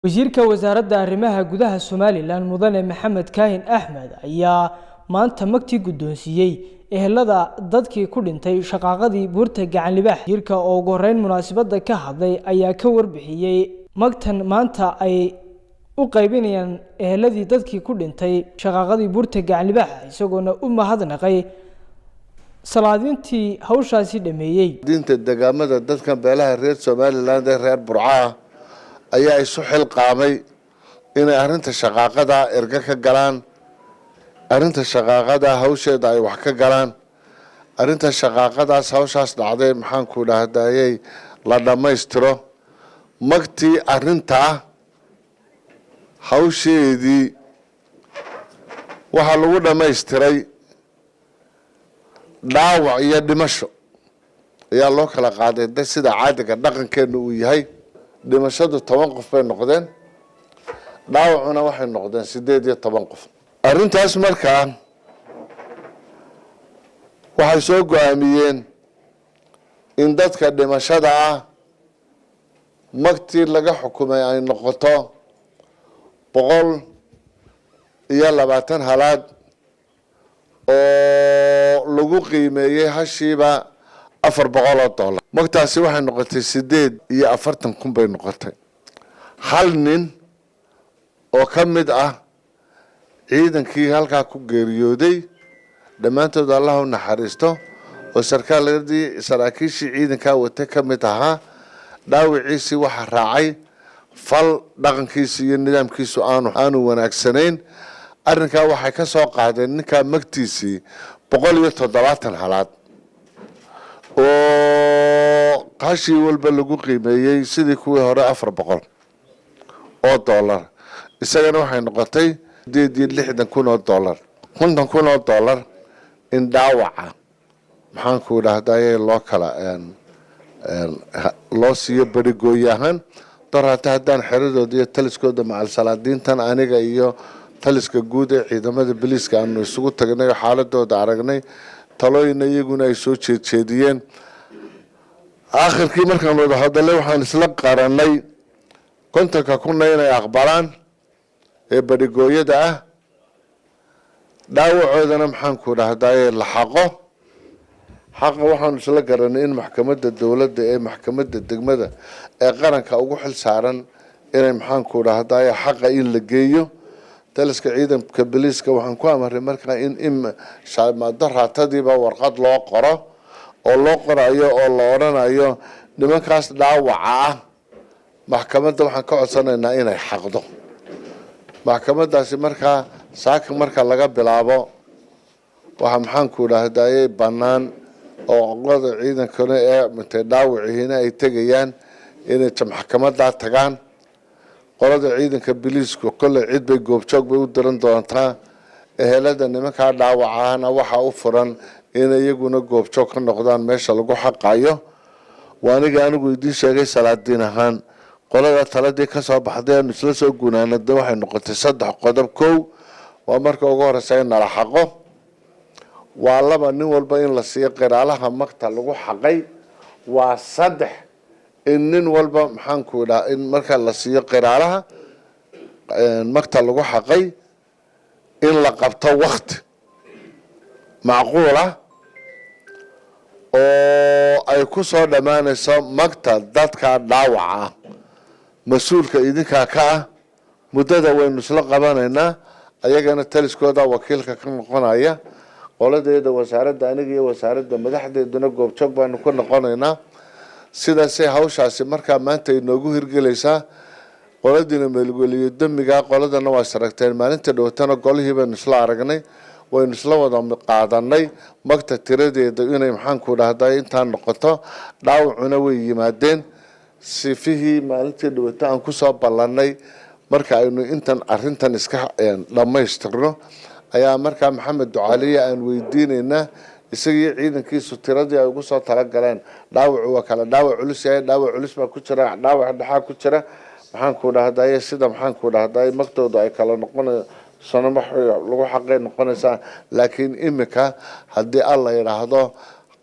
wasiirka wasaaradda arrimaha gudaha somalilan mudane maxamed kaahin axmed ayaa maanta magtii guddoonsiiyey ehelada dadkii ku dhintay shaqaaqadii buurta gacan libaax wasiirka oo ugu horeyn munaasabadda ka hadlay ayaa ka warbixiyey magtan maanta ay u qaybinayaan eheladii dadkii ku dhintay shaqaaqadii buurta gacan libaax isagoona u mahadnaqay salaadintii hawshaasi dhameeyey diinta degaamada dadkan beelaha reer somaliland ee reer burcaah ayaa isu xilqaamay inay arrinta shaqaaqada erga ka galaan arrinta shaqaaqada hawsheeda ay wax ka galaan arrinta shaqaaqadaas hawshaas dhacday maxaanku dhahdayey la dhammaystiro magtii arrintaa hawsheedii waxaa lagu dhammaystiray dhaawac iyo dhimasho ayaa loo kala qaaday de sida caadiga dhaqankeena uu yahay dhimashadu toban qof bay noqdeen dhaawacuna waxay noqdeen sideed iyo toban qof arrintaas markaa waxay soo go-aamiyeen in dadka dhimashada ah magtii laga xukumay ay noqoto boqol iyo labaatan halaad oo lagu qiimeeyey hashiiba afar boqol oo dollar magtaasi waxay noqotay sideed iyo afartan kun bay noqotay hal nin oo ka mid ah ciidankii halkaa ku geeriyooday dhammaantood allah u naxariisto oo sarkaaladii saraakiishii ciidankaa wata ka mid ahaa dhaawiciisii waxaa raacay fal dhaqankiisi iyo nidaamkiisu aanu aanu wanaagsanayn arrinkaa waxay ka soo qaadeen ninkaa magtiisii boqol iyo toddobaatan halaad oo hashii walba lagu qiimeeyey sidii kuwii hore afar boqol oo dollar isagana waxay noqotay sideed iyo lixdan kun oo dollar konton kun oo dollar in dhaawaca maxaanku dhahdaye loo kala loo siiyo berigooye ahaan dor hata haddaan xeradooda iyo taliskooda macal salaadiintan aniga iyo taliska guud ee ciidamada biliiska aanu isugu tagnay oo xaaladooda aragnay talooyina iyaguna ay soo jeedjeediyeen aakhirkii markaan wada hadalay waxaan isla qaranay kontonka kuna inay aqbalaan ee berigooyada ah dhaawacoodana maxaanku dhahdaye la xaqo xaqa waxaanu isla garanay in maxkamadda dowladda ee maxkamadda degmada ee qaranka ugu xil saaran inay maxaanku dhahdaye xaqa in la geeyo taliska ciidanka biliiska waxaan ku amaray markaa in imado raatadiiba warqad loo qoro oo loo qorayo oo la odhanayo nimankaas dhaawaca ah maxkamadda waxaan ka codsanaynaa inay xaqdo maxkamadaasi markaa saaka marka laga bilaabo waxaa maxaanku dhahdaye bannaan oo qolada ciidankana ee mintay dhaawicihiina ay tegayaan inay maxkamadaa tagaan qolada ciidanka biliisku kolley cid bay goobjoog bay u diran doontaa ehelada nimankaa dhaawacahana waxaa u furan inay iyaguna goobjoog ka noqdaan meesha lagu xaqayo waa aniga anigu idiin sheegay salaadiin ahaan qolada taladii kasoo baxday aanu isla soo gunaanada waxay noqotay saddex qodob kow waa marka ugu horeysa in nala xaqo waa laba nin walba in la siiyo qiraalaha magta lagu xaqay waa saddex in nin walba maxaanku dhaha in marka la siiyo qiraalaha magta lagu xaqay in la qabto wakti macquul ah oo ay ku soo dhammaanayso magta dadka dhaawaca ah mas-uulka idinkaa ka ah muddada waynu isla qabanaynaa ayagana taliskooda wakiilka ka noqonaya qoladeeda wasaaradda aniga iyo wasaaradda madaxdeeduna goobjoog baanu ka noqonaynaa sidaasay hawshaasi markaa maanta inoogu hirgelaysaa qoladiina meelgeliyo damiga qoladana waa isaragteen maalinta dhowatana golihii baynu isla aragnay waynu isla wada qaadanay magta tiradeeda inay maxaanku dhahday intaa noqoto dhaawacuna way yimaadeen sifihii maalintii dhawata aan kusoo ballanay marka aynu intan arintan iska dhammaystirno ayaa markaa maxamed ducaaliya aan weydiinaynaa isagii ciidankiisu tiradii ay ugu soo talagaleen dhaawacu waa kale dhaawac culus yahay dhaawac culus baa ku jira dhaawac dhexaa ku jira maxaanku dhahdaye sida maxaanku dhahdaye magtooda ay kala noqona sano lagu xaqay noqonaysaa laakiin imika haddii alla yidhaahdo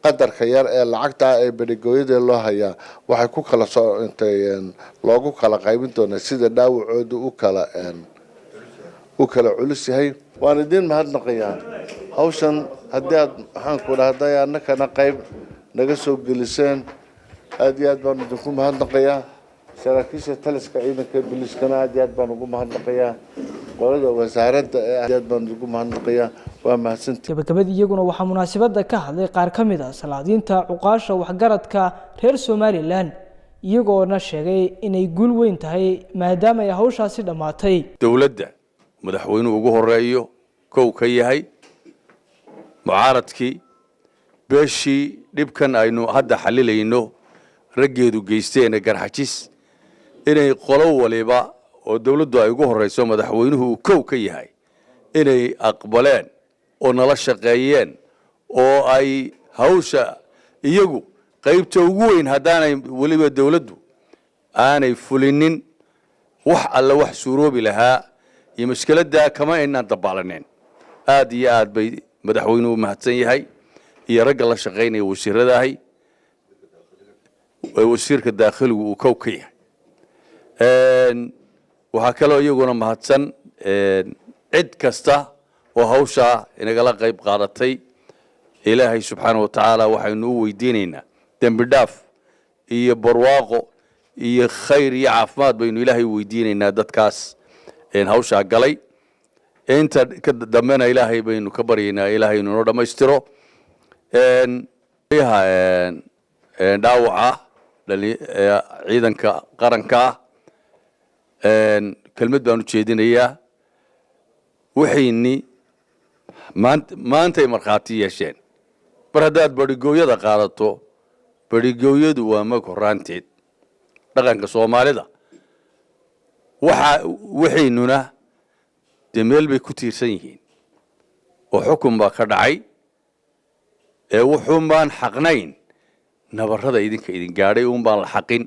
qadarka yar ee lacagta ee berigooyada loo hayaa waxay ku kala soo intay loogu kala qaybin doonaa sida dhaawacooda u kala u kala culus yahay waan idiin mahadnaqayaa hawshan haddii aad maxaanku dhahday annakana qayb naga soo geliseen aada iyo aad baan idinku mahadnaqayaa saraakiisha taliska ciidanka biliskana aad iyo aad baan ugu mahadnaqayaa qolada wasaaradda ee aad aad baan ugu mahadnaqayaa waa mahadsantii gabagabadii iyaguna waxaa munaasabadda ka hadlay qaar ka mid ah salaadiinta cuqaasha waxgaradka reer somalilan iyagoona sheegay inay guul weyn tahay maadaama ay hawshaasi dhammaatay dowladda madaxweynuhu ugu horeeyo kow ka yahay mucaaradkii beeshii dhibkan aynu hadda xalilayno raggeedu geysteena garxajis inay qolo waliba oo dowladdu ay ugu horeyso madaxweynuhu uu kow ka yahay inay aqbaleen oo nala shaqeeyeen oo ay hawsha iyagu qaybta ugu weyn haddaanay weliba dowladdu aanay fulinin wax alle wax suuroobi lahaa iyo mashkeladdaa kama aynaan dabaalaneen aada iyo aad bay madaxweynuhu mahadsan yahay iyo ragga la shaqaynaya wasiiradahay wasiirka daakhiligu uu kow ka yahay waxaa kaloo iyaguna mahadsan cid kasta oo hawshaa inagala qayb qaadatay ilaahay subxaana wa tacaala waxaynu u weydiinaynaa dembi dhaaf iyo barwaaqo iyo khayr iyo caafimaad baynu ilaahay u weydiinaynaa dadkaas hawshaa galay inta ka dambena ilaahay baynu ka baryaynaa ilaahay inuu dhammaystiro dhaawaca ciidanka qaranka ah kelmad baan u jeedinayaa waxayni maantay markhaati yeesheen mar haddaad barigooyada qaadato barigooyadu waa mag horaanteed dhaqanka soomaalida waxa waxaynuna dee meel bay ku tiirsan yihiin oo xukun baa ka dhacay ee wuxuun baan xaqnayn nabarada idinka idin gaadhay un baan la xaqin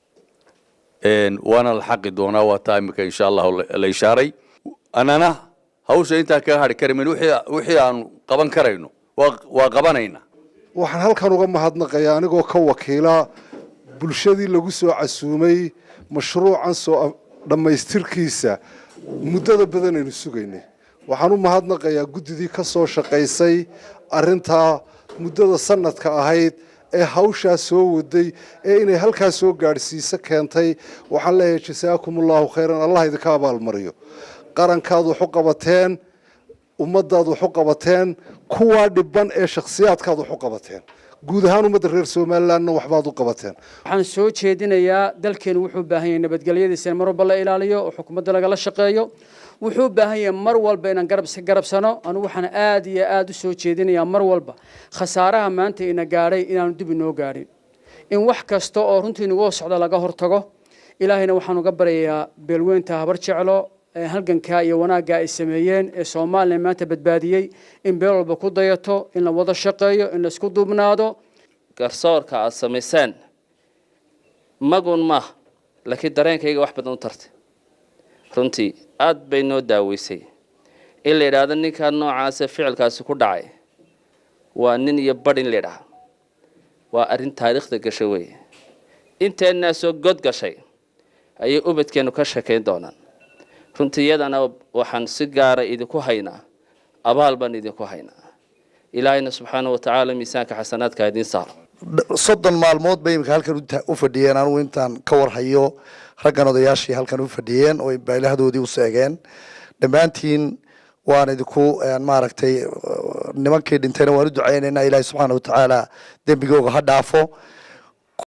waana la xaqi doonaa waa taa imika insha allahu la ishaaray annana hawsha intaan kaga hadhi karamin wixii aanu qaban karayno waa qabanayna waxaan halkan uga mahadnaqayaa anigoo ka wakiila bulshadii lagu soo casuumay mashruucan soo dhammaystirkiisa muddada badan aynu sugaynay waxaan u mahadnaqayaa guddidii ka soo shaqaysay arrintaa muddada sanadka ahayd ee hawshaa soo waday ee inay halkaa soo gaadhsiiso keentay waxaan leeyahay jasaakum allahu khayran allah idinka abaalmariyo qarankaad waxu qabateen ummadaad waxu qabateen kuwaa dhiban ee shakhsiyaadkaad waxu qabateen guud ahaan ummadda reer somalilandna waxbaad u qabateen waxaan soo jeedinayaa dalkeenu wuxuu u baahan yahay nabadgelyadiisa in mar walba la ilaaliyo oo xukuumadda lagala shaqeeyo wuxuu u baahan yahay mar walba inaan garab garabsano anigu waxaan aad iyo aad u soo jeedinayaa mar walba khasaaraha maanta ina gaadhay inaanu dib inoo gaadhin in wax kasta oo runtii inagoo socda laga hortago ilaahayna waxaan uga baryayaa beelweynta habar jeclo halgankaa iyo wanaaggaa ay sameeyeen ee soomaaliya maanta badbaadiyey in beel walba ku dayato in la wada shaqeeyo in la isku duubnaado garsoorka aada samaysaan magun maaha laakiin dareenkayga wax badan u tartay runtii aada bay noo daaweysay in la yidhaahdo ninkaa noocaasa ficilkaasi ku dhacay waa nin iyo badh in la yidhaha waa arrin taariikhda gashay weeye inteennaasoo god gashay ayay ubadkeennu ka sheekayn doonaan runtii iyadana waxaan si gaara idinku haynaa abaal baan idinku haynaa ilaahayna subxaana wa tacaala miisaanka xasanaadka idiin saaro soddon maalmood bay imika halkan u fadhiyeen anugu intaan ka warhayo raggan odayaashii halkan u fadhiyeen oo baylahdoodii u seegeen dhammaantiin waan idinku maaragtay nimankii dhintayna waan u ducaynaynaa ilaahay subxaana wa tacaala dembigooga ha dhaafo